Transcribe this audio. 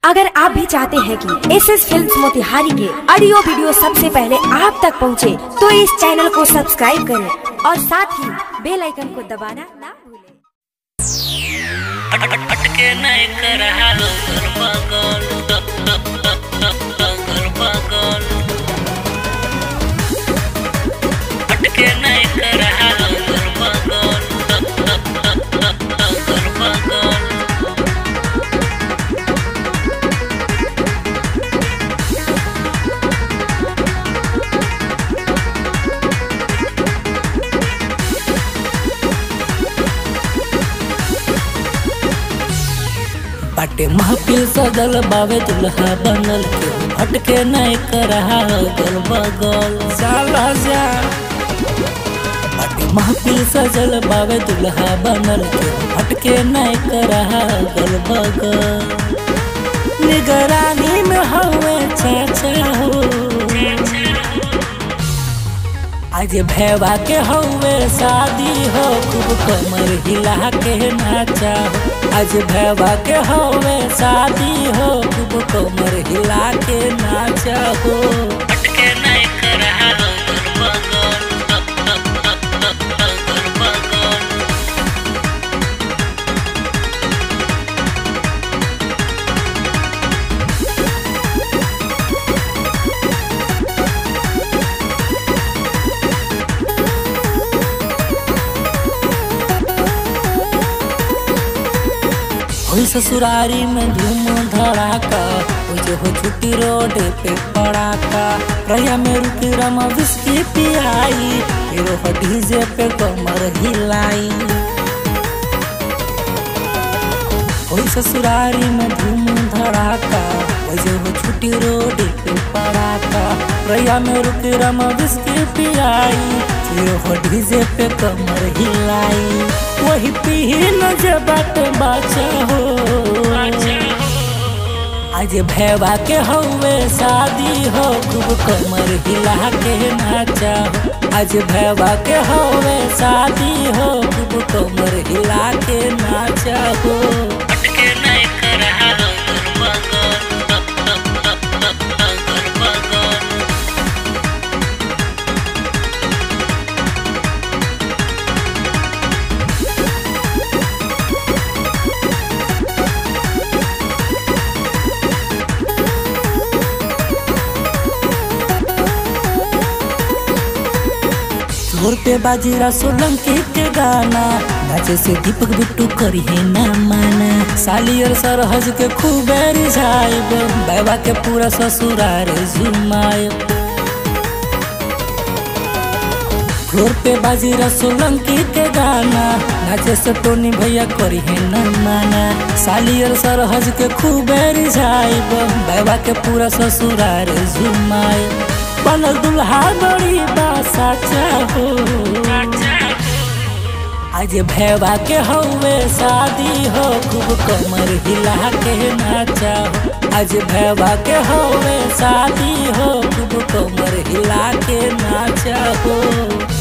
अगर आप भी चाहते हैं कि एस एस फिल्म मोतिहारी के ऑडियो वीडियो सबसे पहले आप तक पहुंचे, तो इस चैनल को सब्सक्राइब करें और साथ ही बेल आइकन को दबाना ना भूलें अटके नहीं कर हालो गल बगल गल बगल अटके नहीं कर हालो गल बगल गल बगल बाटे महफिल सजल बावे दुल्हा बनल के हटके नहीं कर गल बगल साला जा बाटे महफिल सजल बावे दुल्हा बनल के हटके नहीं कर गल बगल निगरानी में हवे चाचा हो आज भैवा के हवे शादी हो खूब कमर हिला के नाचा हो आज भैवा के हवे शादी हो खूब कमर हिला के नाचा हो अटके नहीं कर हालो गल बगल गल बगल होई ससुरारी में धूम धड़ाका हो जो हो छुट्टी रोड पे पड़ाका रैया में रुक रमा विस्की पियाई फिर हो डीजे पे कमर हिलाई होई ससुरारी में धूम धड़ाका हो जो हो छुट्टी रोड पे पड़ाका रैया में रुक रमा विस्की पियाई फिर हो डीजे पे कमर हिलाई वही पी न जबाट बाचा हो आज भैवा के हवे शादी हो खूब कमर हिला के नाचा हो आज भैवा के हवे शादी हो खूब कमर हिला के नाचा हो अटके नहीं कर हालो गल बगल गल बगल जोर पे बाजीरा सोलंकी के गाना नाचे से दीपक बिट्टू करी है ना माना साली और सरहज के खूब रिझाइब बाबा के पूरा ससुरार झुमाइब फ्लोर पे बाजीरा सोलंकी के गाना नाचे से टोनी भैया करी है न माना साली और सरहज के खूब रिझाइब बाबा के पूरा ससुरार झुमाइब बनल दुल्हा बड़ी बासा चाहो आज भैवा के हवे शादी हो खूब कमर हिला के नाचा हो आज भैवा के हवे शादी हो खूब कमर हिला के नाचा हो